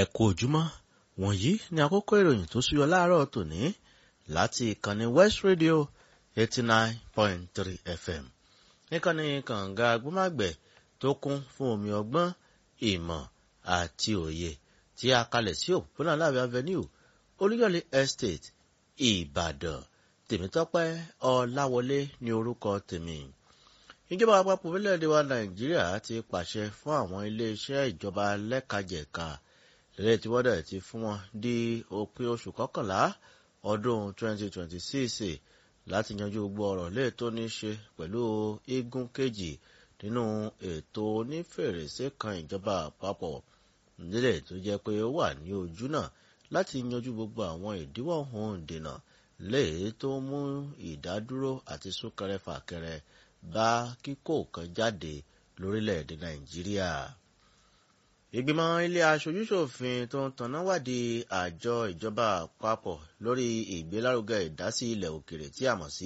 ẹ kú ojúmọ́ wọ̀nyí ni àkókò ìròyìn tó súyọ láàárọ̀ tòní láti ìkànnì west radio eighty nine point three fm níkànnì kànga agbómágbẹ̀ tó kún fún omi ọgbọ́n ìmọ̀ àti òye tí a kalẹ̀ sí òpópónà láàbẹ̀ avenue olúyọ̀lé estate ìbàdàn tèmítọ́pẹ́ ọláwọlé ní orúkọ tèmi ìjọba àpapọ̀ orílẹ̀-èdè wa nàìjíríà ti pàṣẹ fún àwọn iléeṣẹ́ ìjọba lẹ́kajẹ̀ka lẹ́yìn tí wọ́n dẹ̀ ti fún wọn di òpin oṣù kọkànlá ọdún 2026 láti yanjú gbogbo ọ̀rọ̀ lè tó ní ṣe pẹ̀lú igun kejì nínú ètò onífèrèsé kan ìjọba àpapọ̀ nílẹ̀ tó jẹ́ pé ó wà ní ojú náà láti yanjú gbogbo àwọn ìdíwọ́ ohun dènà lè tó mú ìdádúró àti súnkẹrẹ fàkẹrẹ bá kíkó kan jáde lórílẹ̀‐èdè nàìjíríà. ìgbìmọ̀ ilé aṣojúṣòfin tó ń tanná wádìí àjọ ìjọba àpapọ̀ lórí ìgbélárugẹ ìdásí ilẹ̀ òkèrè tí a mọ̀ sí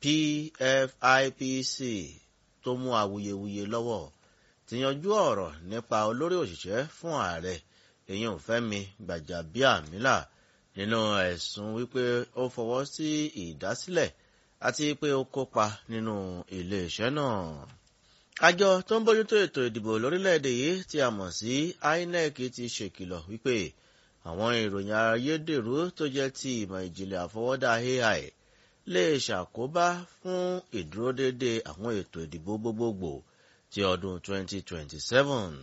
pfipc tó mú awuyewuye lọ́wọ́ ti yanjú ọ̀rọ̀ nípa olórí òṣìṣẹ́ fún ààrẹ èyàn fẹ́mi gbàjàbíàmílà nínú ẹ̀sùn wípé ó fọwọ́ sí ìdásílẹ̀ àti pé ó kópa nínú iléeṣẹ́ náà. àjọ tó ń bójútó ètò ìdìbò lórílẹ̀‐èdè yìí tí a mọ̀ sí inec ti ṣèkìlọ̀ wípé àwọn ìròyìn ayédèrú tó jẹ́ ti ìmọ̀ ìjìnlẹ̀ àfọwọ́dá ai lè ṣàkóbá fún ìdúródédé àwọn ètò ìdìbò gbogbogbò ti ọdún 2027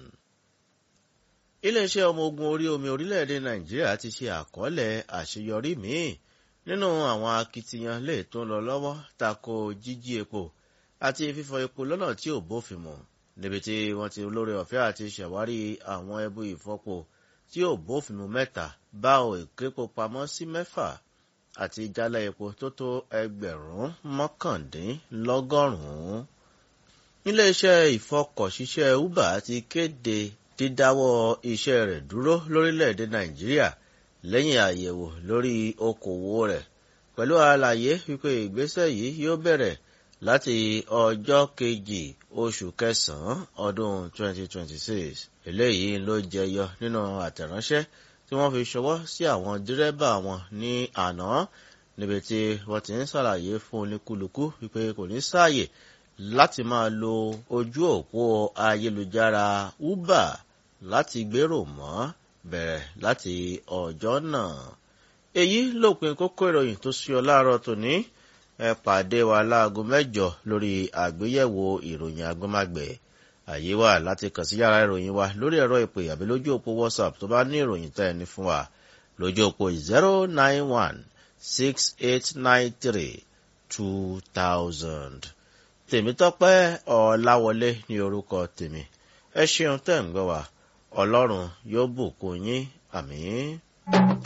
iléeṣẹ́ ọmọ ogun orí omi orílẹ̀-èdè nàìjíríà ti ṣe àkọọ́lẹ̀ àṣeyọrí míì nínú àwọn akitiyan lè tó ń lọ lọ́wọ́ tako jíjí epo àti fífọ epo lọ́nà tí ò bófin mu níbi tí wọ́n ti lórí ọ̀fẹ́ àti ṣàwárí àwọn ẹbú ìfọpo tí ò bófin mu mẹ́ta bá ò ìképo pamọ́ sí mẹ́fà àti jálẹ̀ epo tó tó ẹgbẹ̀rún mọ́kàndínlọ́gọ́rùn-ún. iléeṣẹ́ ìfọkọ̀ṣiṣẹ́ uber ti kéde dídáwọ́ iṣẹ́ rẹ̀ dúró lórílẹ̀‐èdè nàìjíríà lẹ́yìn àyẹ̀wò lórí okòwò rẹ̀ pẹ̀lú àlàyé wípé ìgbésẹ̀ yìí yóò bẹ̀rẹ̀ láti ọjọ́ kejì oṣù kẹsàn-án ọdún 2026 eléyìí ló jẹyọ nínú àtẹ̀ránṣẹ́ tí wọ́n fi ṣọwọ́ sí àwọn dírẹ́bà wọn ní àná níbi tí wọ́n ti ń ṣàlàyé fún oníkúlùkù wípé kò ní sáàyè láti máa lo ojú òpó ayélujára uber láti gbèrò mọ́ bẹ̀rẹ̀ láti ọjọ́ náà. èyí lópin kókó ìròyìn tó ṣí ọ láàárọ̀ tòní ẹ pàdé wa láago mẹ́jọ lórí àgbéyẹ̀wò ìròyìn agbọ́mágbẹ̀ àyè wà láti kàn sí yàrá ìròyìn wa lórí ẹ̀rọ ìpè àbí lójú òpó whatsapp tó bá ní ìròyìn tẹ́ ẹni fún wa lójú òpó zero nine one six eight nine three two thousand tèmítọ́pẹ́ ọ̀làwọlé ní orúkọ tèmi ẹ ṣeun tẹ́ ń gbọ́ wa ọlọ́run yóò bùkún yín àmì.